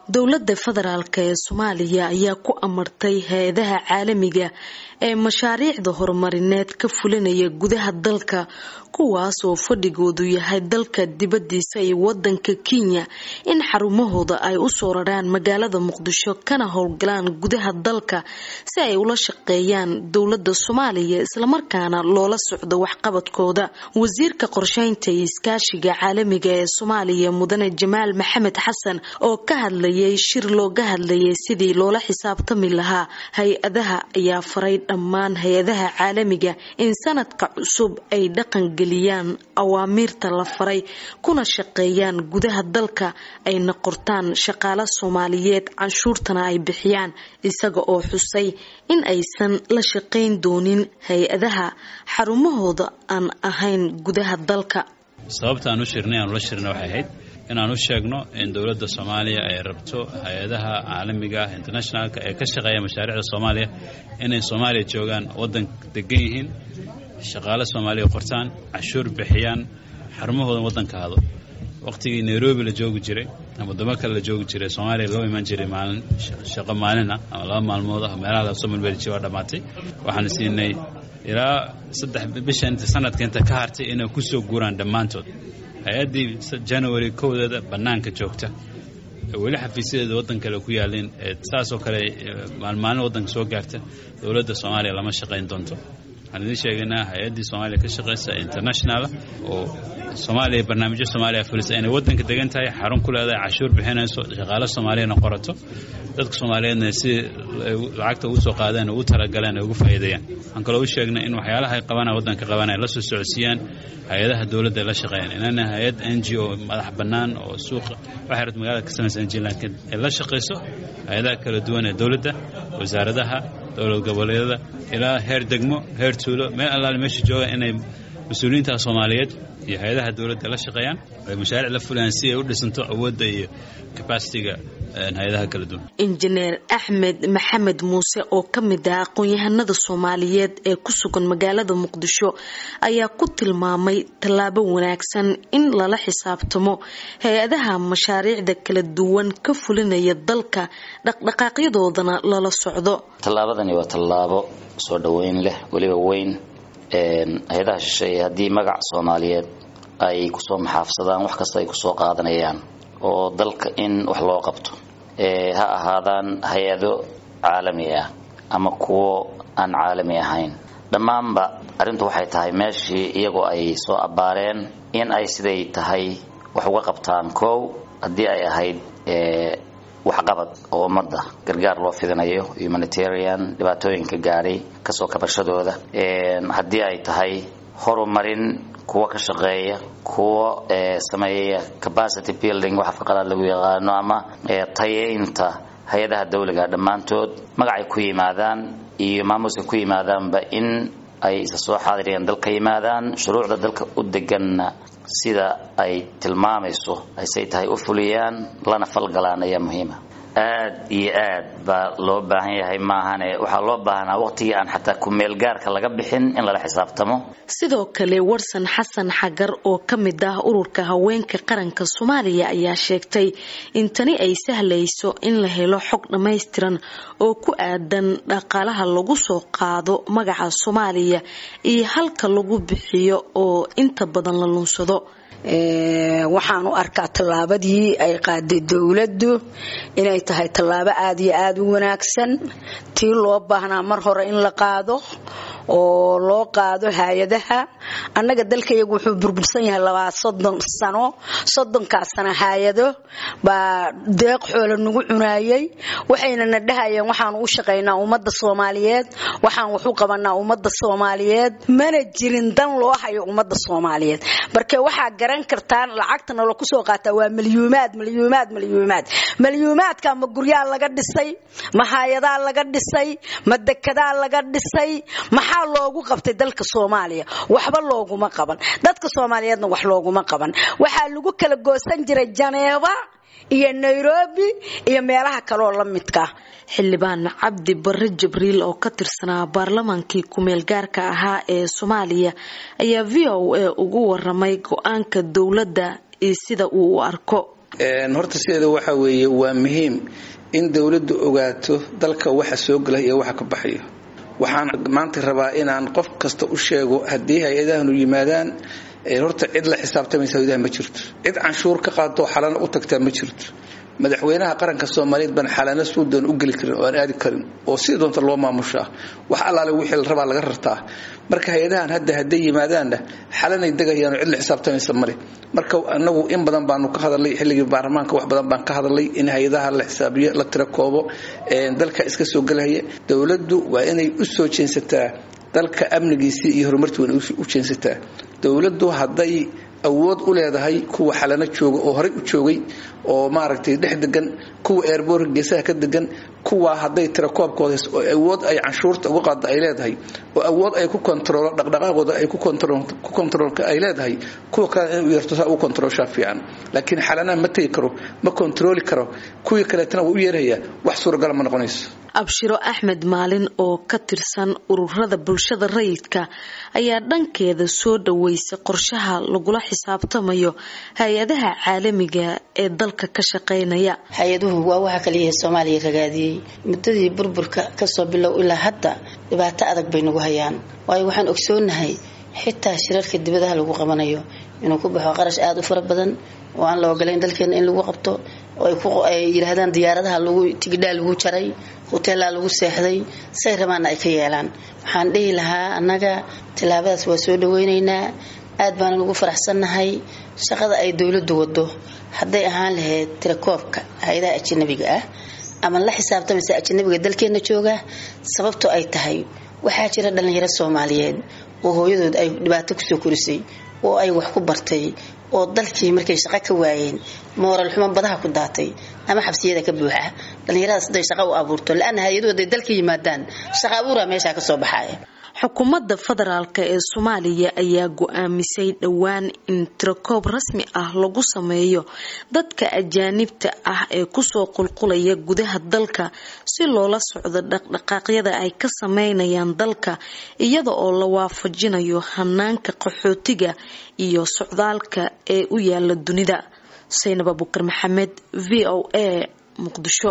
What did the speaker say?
dowladda federaalk ee soomaaliya ayaa ku amartay hay-adaha caalamiga ee mashaariicda horumarineed ka fulinaya gudaha dalka kuwaas oo fadhigoodu yahay dalka dibadiisa iyo wadanka kenya in xarumahooda ay usoo raraan magaalada muqdisho kana howlgalaan gudaha dalka si ay ula shaqeeyaan dowlada soomaaliya islamarkaana loola socdo waxqabadkooda wasiirka qorsheynta iyo iskaashiga caalamiga ee soomaaliya mudane jamaal maxamed xasan oo ka hadlayay shir looga hadlayay sidii loola xisaabtami lahaa hay-adaha ayaa faray dhammaan hay-adaha caalamiga in sanadka cusub ay dhaqan geliyaan awaamiirta la faray kuna shaqeeyaan gudaha dalka ayna qortaan shaqaale soomaaliyeed canshuurtana ay bixiyaan isaga oo xusay in aysan la shaqayn doonin hay-adaha xarumahooda aan ahayn gudaha dalka sababta aan u shirnay aan ula shirnay waxay ahayd inaan u sheegno in dowladda soomaaliya ay rabto hay-adaha caalamiga ah internationalka ee ka shaqeeya mashaariicda soomaaliya inay soomaaliya joogaan waddan degan yihiin shaqaale soomaaliya qortaan cashuur bixiyaan xarumahooda waddanka hado waqtigii nairobi la joogi jiray ama wadamo kale la joogi jiray soomaaliya loo imaan jiray maalin shaqo maalina ama laba maalmood ah meelaha lasoo malmeli waa dhammaatay waxaan siinay ilaa saddex bisha inta sanadka inta ka hartay inay ku soo guuraan dhammaantood hay-addii january kowdeeda bannaanka joogta weli xafiisyadeeda waddan kale ku yaalin saasoo kale maalmaalin waddanka soo gaarta dowladda soomaaliya lama shaqayn doonto waxaan idiin sheegaynaa hay-addii soomaaliya ka shaqaysa internationala oo soomaaliya barnaamijyo soomaaliya fulisa inay waddanka degan tahay xarun ku leedahay cashuur bixinayso shaqaale soomaaliyana qorato dadka soomaaliyeedna si lacagta ugu soo qaadeen ugu talagaleen ay ugu faa'iideeyaan waxaan kaloo u sheegnay in waxyaalaha ay qabanaya waddanka qabanaya la soo socodsiiyaan hay-adaha dowladda ay la shaqeeyaan inana hay-ad n g o madax bannaan oo suuqa waxay rabta magaalada ka samaysa n g laakiin ay la shaqayso hay-adaha kala duwan ee dowladda wasaaradaha dowlad goboleedyada ilaa heer degmo heer tuulo meel allaale meesha jooga inay mas-uuliyiinta soomaaliyeed iyo hay-adaha dowladda la shaqeeyaan ay mashaariic la fulayaan si ay u dhisanto awoodda iyo capacitiga hay-adaha kala duwan injineer axmed maxamed muuse oo ka mid ah aqoon-yahanada soomaaliyeed ee ku sugan magaalada muqdisho ayaa ku tilmaamay tallaabo wanaagsan in lala xisaabtamo hay-adaha mashaariicda kala duwan ka fulinaya dalka dhaqdhaqaaqyadoodana lala socdo tallaabadani waa tallaabo soo dhoweyn leh weliba weyn hay-adaha shisheeye haddii magac soomaaliyeed ay kusoo maxaafsadaan wax kasta ay kusoo qaadanayaan oo dalka in wax loo qabto ha ahaadaan hay-ado caalami ah ama kuwo aan caalami ahayn dhammaanba arrintu waxay tahay meeshii iyagoo ay soo abbaareen in ay siday tahay wax uga qabtaan kow haddii ay ahayd waxqabad oo ummadda gargaar loo fidinayo humanitarian dhibaatooyinka gaadhay kasoo kabashadooda haddii ay tahay horumarin kuwa ka shaqeeya kuwa sameeya capacity building wax afka qalaad lagu yaqaano ama tayeynta hay-adaha dawliga dhammaantood magacay ku yimaadaan iyo maamuuska ku yimaadaanba in ay isa soo xaadiriyaan dalka yimaadaan shuruucda dalka u deganna sida ay tilmaamayso aysay tahay u fuliyaan lana falgalaan ayaa muhiima aad iyo aad baa loo baahan yahay maahane waxaa loo baahnaa waqtigii aan xataa ku-meelgaarka laga bixin in lala xisaabtamo sidoo kale warsan xasan xagar oo ka mid ah ururka haweenka qaranka soomaaliya ayaa sheegtay in tani ay sahlayso in la helo xog dhammaystiran oo ku aadan dhaqaalaha lagu soo qaado magaca soomaaliya iyo halka lagu bixiyo oo inta badan la lunsado waxaan u arkaa tallaabadii ay qaaday dowladdu inay tahay tallaabo aad iyo aada u wanaagsan tii loo baahnaa mar hore in la qaado oo loo qaado hay-adaha annaga dalkayagu wuxuu burbursan yahay labaa soddon sano soddonkaas sano hay-ado baa deeq xoola nagu cunaayay waxayna na dhahayeen waxaan u shaqaynaa ummadda soomaaliyeed waxaan wax u qabanaa ummadda soomaaliyeed mana jirin dan loo hayo ummadda soomaaliyeed marka waxaa garan kartaan lacagtana la kusoo qaataa waa malyuumaad malyuumaad malyuumaad malyuumaadka ma guryaa laga dhisay ma hay-adaa laga dhisay ma dekedaa laga dhisay maxaa loogu qabtay dalka soomaaliya waxba looguma qaban dadka soomaaliyeedna wax looguma qaban waxaa lagu kala goosan jiray janeeba iyo nairobi iyo meelaha kaleoo la midka xildhibaan cabdi bare jibriil oo ka tirsanaa baarlamaankii ku-meel gaarka ahaa ee soomaaliya ayaa v o a ugu waramay go-aanka dowladda iyo sida uu u arko horta sideeda waxa weeye waa muhiim in dowladdu ogaato dalka waxa soo gala iyo waxa ka baxayo waxaan maanta rabaa inaan qof kasta u sheego haddii hay-adahanu yimaadaan horta cid la xisaabtamaysa hay-adaha ma jirto cid canshuur ka qaadoo xalana u tagtaa ma jirto madaxweynaha qaranka soomaaliyeed baan xalana suudan u geli karin oo aan aadi karin oo sida doonta loo maamushaa wax allaale wixii la rabaa laga rartaa marka hay-adahan hadda hadday yimaadaanna xalanay degayaano cid la xisaabtamaysa male marka anagu in badan baanu ka hadalnay xilligii baarlamaanka wax badan baan ka hadalnay in hay-adaha la xisaabiyo la tira koobo dalka iska soo gelaya dowladdu waa inay u soo jeensataa dalka amnigiisii iyo horumartii waa inay u jeensataa dowladdu hadday awood u leedahay kuwa xalano jooga oo horey u joogay oo maaragtay dhex degan kuwa eerboorka geesaha ka degan kuwa hadday tira koobkooda oo awood ay canshuurta uga qaada ay leedahay oo awood ay ku kontaroolo dhaqdhaqaaqooda ay ku kontaroolka ay leedahay kuwa kale inuu yeerto saa ugu kontaroolshaa fiican laakiin xalanaha ma tegi karo ma kontarooli karo kuwii kaleetana wuu u yeerayaa wax suuragala ma noqonayso abshiro axmed maalin oo ka tirsan ururada bulshada rayidka ayaa dhankeeda soo dhaweysay qorshaha lagula xisaabtamayo hay-adaha caalamiga ee dalka ka shaqeynaya hay-aduhu waa waxa kaliya soomaaliya ragaadiyey muddadii burburka kasoo bilow ilaa hadda dhibaato adag bay nagu hayaan waayo waxaan ogsoonahay xitaa shirarka dibadaha lagu qabanayo inuu ku baxo qarash aada u fara badan oo aan la ogolayn dalkeena in lagu qabto oo ay yidhaahdaan diyaaradaha lagu tigidhaa lagu jaray hoteelaa lagu seexday say rabaanna ay ka yeelaan waxaan dhihi lahaa annaga tillaabadaas waa soo dhaweynaynaa aad baanan ugu faraxsannahay shaqada ay dowladdu wado hadday ahaan lahayd tirakoobka hay-adaha ajanabiga ah ama la xisaabtamaysa ajanabiga dalkeenna jooga sababto ay tahay waxaa jira dhallinyaro soomaaliyeed oo hooyadood ay dhibaato kusoo korisay oo ay wax ku bartay oo dalkii markay shaqo ka waayeen mooral xumo badaha ku daatay ama xabsiyada ka buuxa dhallinyaradaas haday shaqo u abuurto la-ana hay-aduhu haday dalka yimaadaan shaqa abuura meeshaa kasoo baxaaya xukuumadda federaalk ee soomaaliya ayaa go-aamisay dhowaan in tirakoob rasmi ah lagu sameeyo dadka ajaanibta ah ee kusoo qulqulaya gudaha dalka si loola socdo dhaqdhaqaaqyada ay ka sameynayaan dalka iyada oo la waafajinayo hanaanka qaxootiga iyo socdaalka ee u yaala dunida saynab abukar maxamed v o a muqdisho